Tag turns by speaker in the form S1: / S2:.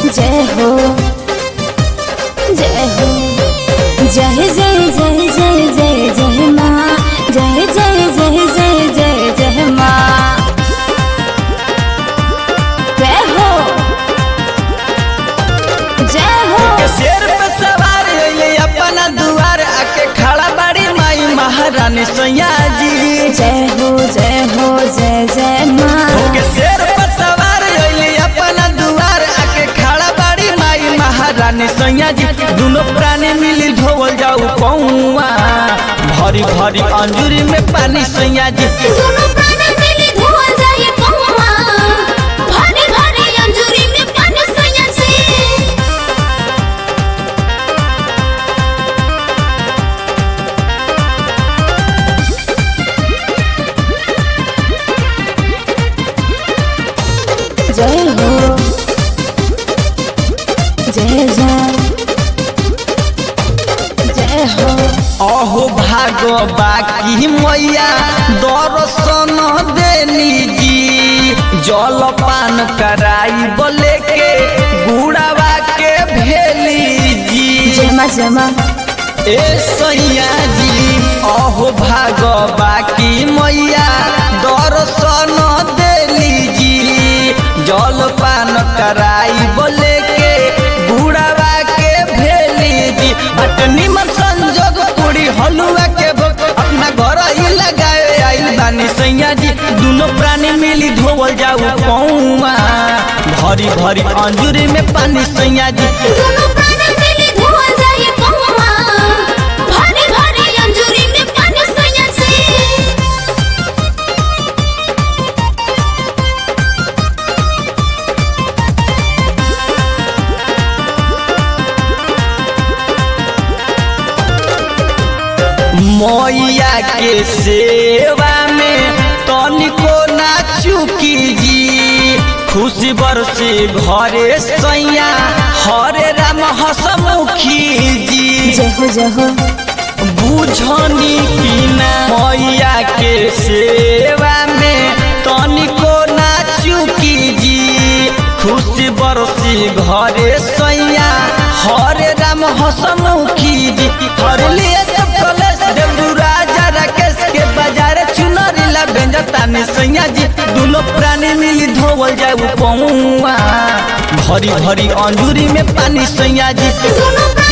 S1: जय हो जय हो जय जय जय जय जय जय माँ जय जय जय जय जय जय माँ जय हो जय हो
S2: के शेर पे सवार होइले अपना दुआर आके खड़ा बाड़ी माई महारानी सैया जी
S1: जय हो जय हो जय जय माँ
S2: के शेर पे सवार होइले अपना दुआर आके खड़ा बाड़ी माई महारानी सैया जी दोनों प्राणी मिली धोवल जाऊ पौआ भरी भरी अंजूरी में पानी सैया जी
S1: दोनों प्राण मिली धोल जाए पहुआ भारी भारी अंजूरी में पानी सैया से जय हो जय जय जय हो
S2: अहो भागो बाकी मैया दर्शन देनी जी जल पान कराई बोले के गुड़ावा के भेली जी
S1: जमा जमा
S2: ए सैया जी अहो भागो बाकी मैया दर्शन देली जी जल पान कराई बोले के गुड़ावा के भेली जी बट निमन संजोग पूरी हलुआ के भोग अपना घर ही लगाए आइल बानी सैया जी दोनों प्राणी मिली धोवल जाऊ पौआ भरी भरी अंजूरी में पानी सैया जी
S1: दोनों प्राण मिली धोल जाए पहुआ भारी भारी अंजूरी में पानी सैया से
S2: मैया के सेवा में तनिको ना चुकी जी खुशी बरसे घरे सैया हरे राम हसमुखी जी
S1: जय हो जय हो
S2: बुझनी पीना मैया के सेवा में तनिको ना चुकी जी खुशी बरसी घरे सैया हरे राम हसमुखी जी हर लिए सब कलेश देवरू राजा राकेश के बाजार चुनरी ला बेंजतानी सैया जी दोनों प्राणी मिली धोवल जाऊ पौआ भरी भरी अंजूरी में पानी सैया जी
S1: दोनों प्राण